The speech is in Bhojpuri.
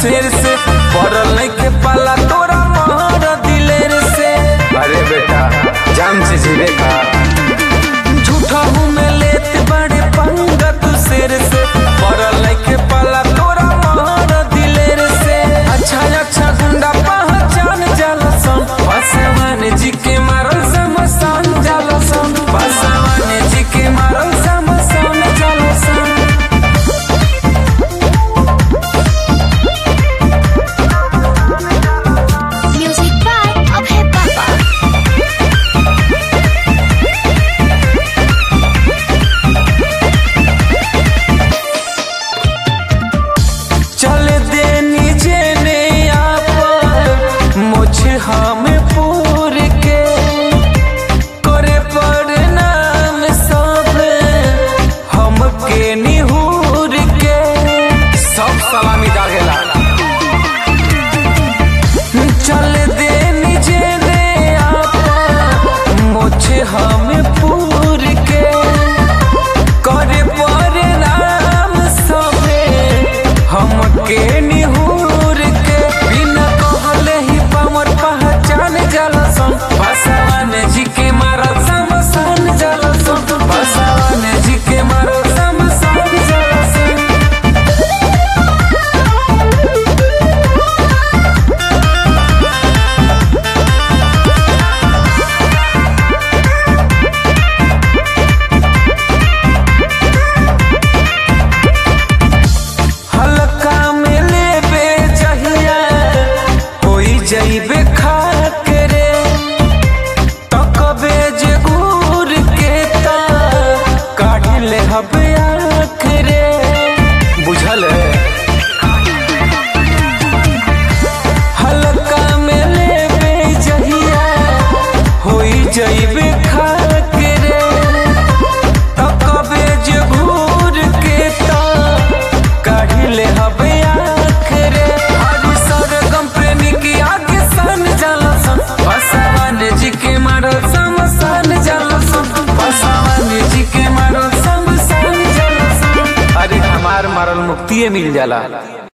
शेर से पड़ल नहीं के पाला तोरा मार दिलेर से अरे बेटा जान से जीवे का झूठा हूँ मैं लेत बड़े पंगा तू शेर से पड़ल नहीं के पाला तोरा मार दिलेर से अच्छा अच्छा गुंडा पहचान जाला सन पासवान जी के मारल समसान जाला सन पासवान जी के मारल समसान जाला सन Music by Abhay Baba. चल दे नीचे ने आप मुझे हम पूर के करे पर नाम सब हमके निहूर के सब सलामी दागेला चल दे नीचे ने आप मुझे हम पूर के करे पर नाम सब हमके निहूर के बिना कहले ही पामर पहचान जलसन बसवान जी के मारल समसान जलसन बसवान जी के मारल समसान जलसन हल्का में लेबे जहिया होई जइबे खाके रे तकबे जे घूर के ता काढ़ ले हबे आँख रे बुझल है हल्का में लेबे जहिया होई जइबे खाके रे तकबे जे घूर के ता काढ़ ले हबे आँख रे हरि सरगम प्रेमी की आगे सन जलसन बसवान जी के मारल समसान जलसन बसवान जी के मारल समसान जलसन अरे हमार मरल मुक्तिये मिल जाला